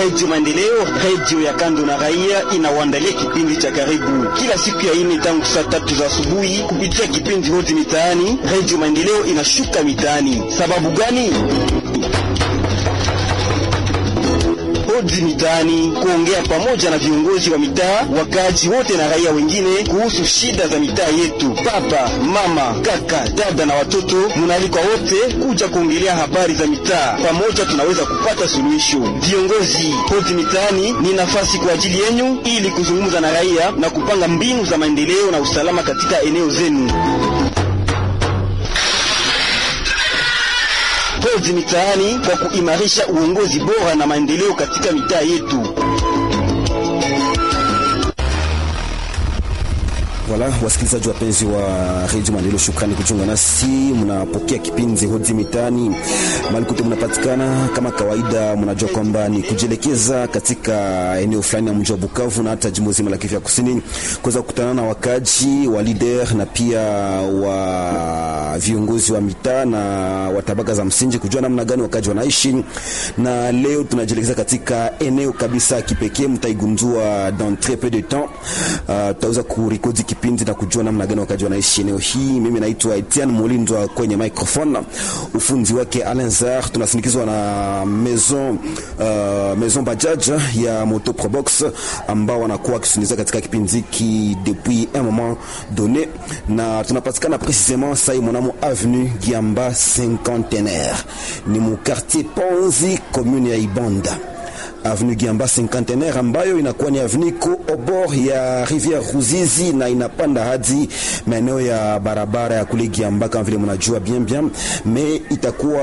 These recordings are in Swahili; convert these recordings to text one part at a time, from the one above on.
Redio Maendeleo, redio ya kando na raia, inawaandalia kipindi cha karibu kila siku ya ine tangu saa tatu za asubuhi kupitia kipindi Hodi Mitaani. Redio Maendeleo inashuka mitaani. Sababu gani? Hodi Mitaani, kuongea pamoja na viongozi wa mitaa, wakaaji wote na raia wengine kuhusu shida za mitaa yetu. Baba, mama, kaka, dada na watoto, munaalikwa wote kuja kuongelea habari za mitaa. Pamoja tunaweza kupata suluhisho. Viongozi, Hodi Mitaani ni nafasi kwa ajili yenyu ili kuzungumza na raia na kupanga mbinu za maendeleo na usalama katika eneo zenu. Hodi Mitaani kwa kuimarisha uongozi bora na maendeleo katika mitaa yetu. Wala wasikilizaji wapenzi wa redio Maendeleo, shukrani kujiunga nasi. Mnapokea kipindi Hodi Mitaani mahali kote mnapatikana. Kama kawaida, mnajua kwamba ni kujielekeza katika eneo fulani ya mji wa Bukavu na hata jimbo zima la Kivu ya Kusini, kuweza kukutana na wakaji wa leader na pia wa viongozi wa mitaa na wa tabaka za msingi, kujua namna gani wakaji wanaishi. Na leo tunajielekeza katika eneo kabisa kipekee, mtaigundua dans très peu de temps. Uh, tutaweza kurekodi kipindi na kujua namna gani wakaji wanaishi eneo hii. Mimi naitwa Etienne Mulindwa kwenye microphone, ufundi wake Alenzar. Tunasindikizwa na maison uh, maison Bajaj ya Moto Probox ambao wanakuwa wakisuniza katika kipindi hiki depuis un moment donné, na tunapatikana precisement sai mwanamo avenue Giamba Cinquantenaire, ni mu quartier Ponzi commune ya Ibonda avenue Giamba Cinquantenaire ambayo inakuwa ni avenue ko obor ya rivière Ruzizi na inapanda hadi maeneo ya barabara ya kule Giamba kama vile mnajua bien bien, mais itakuwa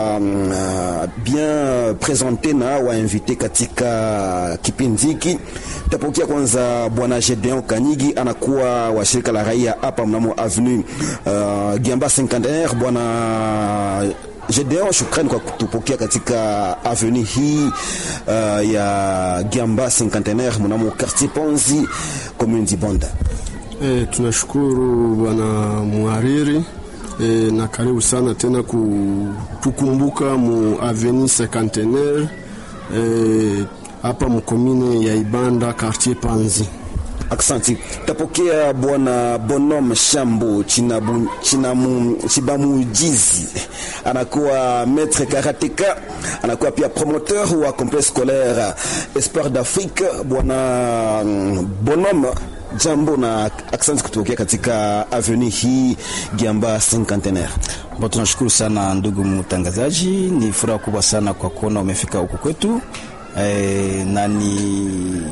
uh, bien presente na wainvite katika kipindi hiki. Tutapokea kwanza bwana Gedeon Kanyigi, anakuwa wa shirika la raia hapa mnamo avenue uh, Giamba Cinquantenaire. Bwana Gedeon, shukrani kwa kutupokea katika avenue hii uh, ya Giamba Cinquantenaire mnamo quartier Ponzi commune Dibonda. E, tunashukuru bwana muhariri e, na karibu sana tena kutukumbuka mu avenue Cinquantenaire hapa e, mukomine ya Ibanda quartier Panzi. Aksanti. Tapokea bwana Bonhomme Shambo Chinabu, Chinamu, Chibamujizi anakuwa maître karateka, anakuwa pia promoteur wa complexe scolaire Espoir d'Afrique. Bwana Bonhomme jambo na aksanti kutokea katika avenue hii Giamba Cinquantenaire. Bo, tunashukuru sana ndugu mtangazaji, ni furaha kubwa sana kwa kuona umefika huku kwetu e, na ni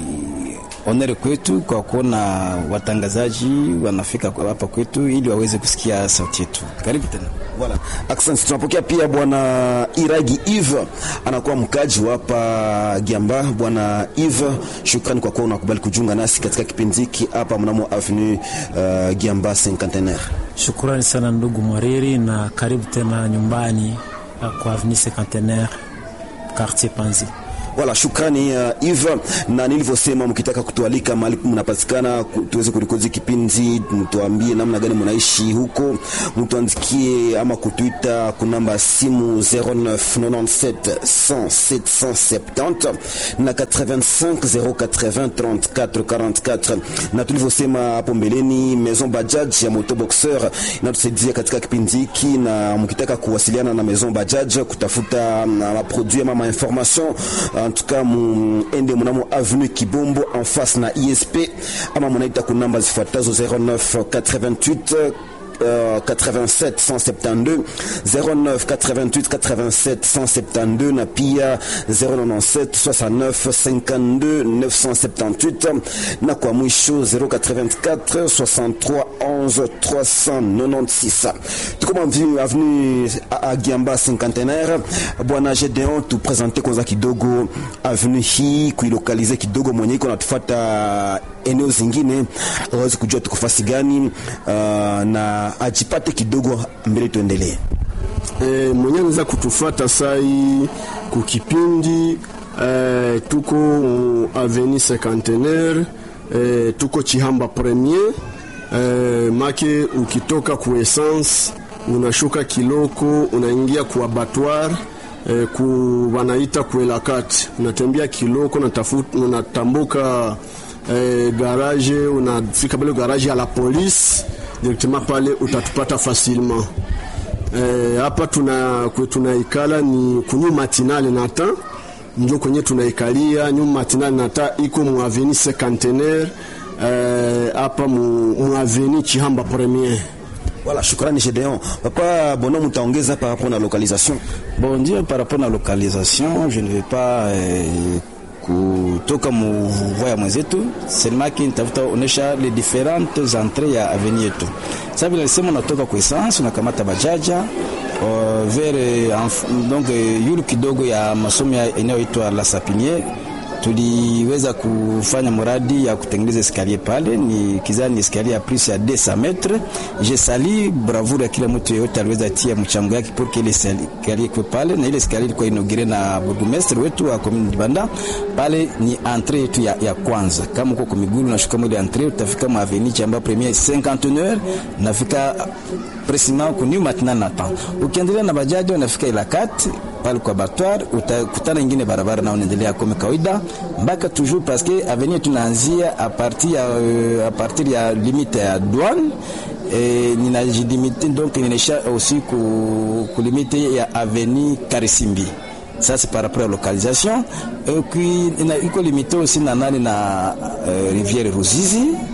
onere kwetu kwa kuona watangazaji wanafika hapa kwetu ili waweze kusikia sauti yetu. Karibu tena. Voilà. Asante. Tunapokea pia bwana Iragi Eve anakuwa mkaji wa hapa Giamba. Bwana Eve, shukrani kwa kuwa unakubali kujiunga nasi katika kipindi hiki hapa mnamo avenue uh, Giamba Cinquantenaire. Shukrani sana ndugu Mwariri na karibu tena nyumbani kwa avenue Cinquantenaire quartier Panzi. Wala shukrani uh, Eve, na nilivyosema, mkitaka kutualika mahali mnapatikana tuweze kurikodi kipindi, mtuambie namna gani mnaishi huko, mtuandikie ama kutuita kunamba simu 0997 100 770 na 85 080 34 44. Na tulivyosema hapo mbeleni, Maison Bajaj ya Moto Boxer inatusaidia katika kipindi hiki, na mkitaka kuwasiliana na Maison Bajaj kutafuta maproduit ama information en tout cas muende mnamo avenue Kibombo en face na ISP ama munaita ku namba zifuatazo 09 88 Uh, 87 172 09 88 87 172 na pia 097 69 52 978 na kwa mwisho 084 63 11 396. Tuko mvini avenue Agiamba Cinquantenaire. Bwana Gedeon, tu presente kwanza kidogo avenue hii kuilokalize kidogo, mwenye iko natufuata eneo zingine aweze kujua tuko fasi gani, uh, na ajipate kidogo mbele, tuendelee. E, mwenye anaweza kutufuata sai kukipindi e, tuko avenue Cinquantenaire e, tuko Chihamba Premier e, make ukitoka ku essence unashuka Kiloko unaingia ku abattoir eh, ku wanaita kuelakati unatembea kiloko unatafuta unatambuka eh, garage unafika pale garage ya la police directement pale utatupata facilement eh, hapa tuna kwe tunaikala ni kunyu matinale nata njo kwenye tunaikalia nyuma matinale nata iko mu avenue cinquantenaire eh, hapa mu, mu avenue Chihamba premier Voilà, shukrani Gedeon. Papa Bono, mtaongeza par rapport na localisation. Bon Dieu, par rapport na localisation, je ne vais pas eh, kutoka muvua ya mwenzetu selemaki nitafuta onesha les différentes entrées ya avenue yetu. Sasa vile alisema unatoka kwa essence unakamata bajaja uh, vers uh, donc uh, yulu kidogo ya masomo ya inayoitwa La Sapiniere tuliweza kufanya mradi ya kutengeneza eskalier pale, ni kizani eskalier ya plus ya 200 metres. Je sali bravura ya kila mtu yeyote aliweza tia mchango yake pour que ile eskalier kwa pale, na ile eskalier ilikuwa inaugire na burgomestre wetu wa commune Dibanda. Pale ni entrée yetu ya, ya kwanza. Kama uko kwa miguu unashuka ile entrée, utafika mu avenue chamba premier 51 nafika precisement ku new matinal na temps. Ukiendelea na bajaji unafika ila kati pale kwa batwar utakutana ingine barabara na unaendelea kama kawaida mpaka toujours parce que avenue tunaanzia a partir ya uh, a partir ya limite ya douane et ninajilimite donc ninaisha aussi ku, ku limite ya avenue Karisimbi ça c'est par rapport à la localisation et puis iko limité aussi na nani na uh, rivière Ruzizi